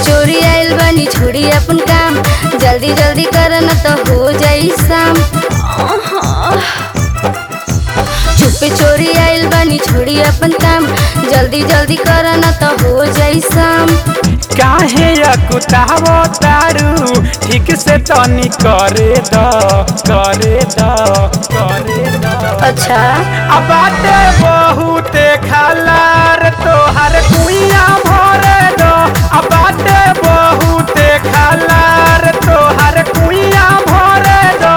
चोरी आइल बानी छोड़ी अपन काम जल्दी जल्दी कर न तो हो जाई शाम चुपे चोरी आइल बानी छोड़ी अपन काम जल्दी जल्दी कर न तो हो जाई शाम काहे अकुतावो तारू ठीक से तनी करे द करे द करे द अच्छा अब बाटे बहुते खलार तोहर कुइया भरे दो अब बाटे बहुते खलार तोहर कुइया भरे दो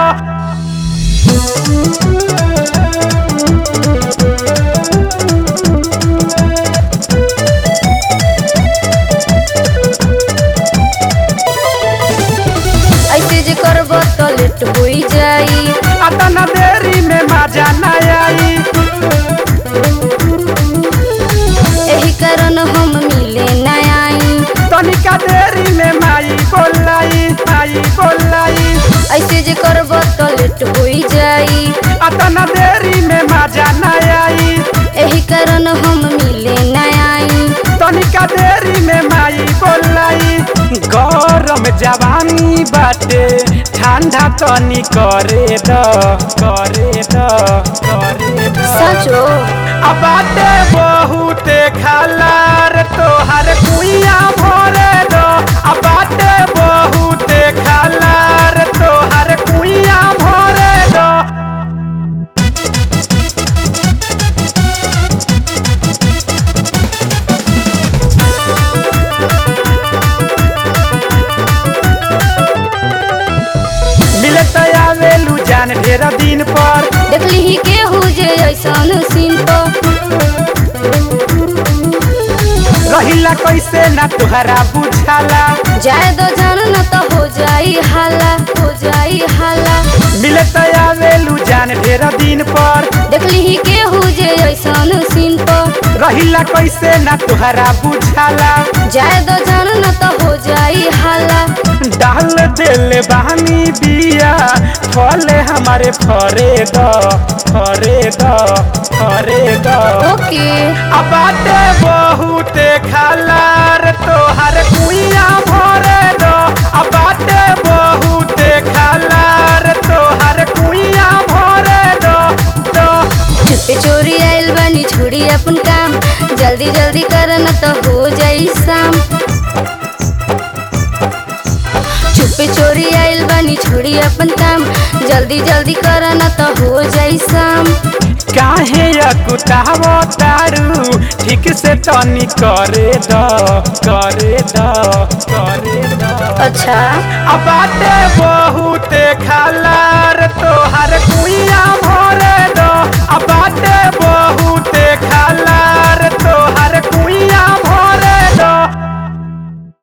ऐसे जे करब तो लेट होई जाई अतना देरी में मजा न आई एही कारण हम मिले न आई तनिका देरी में माई बोलाई माई बोलाई ऐसे जे करब तो लेट होई जाई अतना देरी में मजा न आई एही कारण हम मिले न आई तनिका देरी में माई बोलाई गरम जवानी बाटे ठंडा तनी करे द करे द करे द सचो अब बाटे बहुते खलार तोहर कुइया भरे दो अब बाटे बहुते खलार तोहर कुइया भरे दो मिलत आवेलू जान ढेरा दिन पर देखली ही केहू जे ऐसन सीन पर रहिला कैसे ना तुहरा बुझाला जाए दो जान न तो हो जाई हाला हो जाई हाला मिलत आवेलू जान ढेरा दिन पर देखली ही केहू जे ऐसन सीन पर रहिला कैसे ना तुहरा बुझाला जाए दो जान न तो हो जाई हाला डाल देले बहानी बिया फले हमारे फरे द फरे द फरे द ओके अब बाटे बहुते खलार तोहर कुइया भरे दो अब बाटे बहुते खलार तोहर कुइया भरे दो दो चुपे चोरी आइल बानी छोड़ी अपन काम जल्दी जल्दी कर न तो हो जाई शाम चुपे चोरी आइल बानी छोड़ी अपन काम जल्दी जल्दी कर न तो हो जाई शाम काहे अकुतावो तारू ठीक से तनी करे द करे द करे द अच्छा अब बाटे बहुते खलार तोहर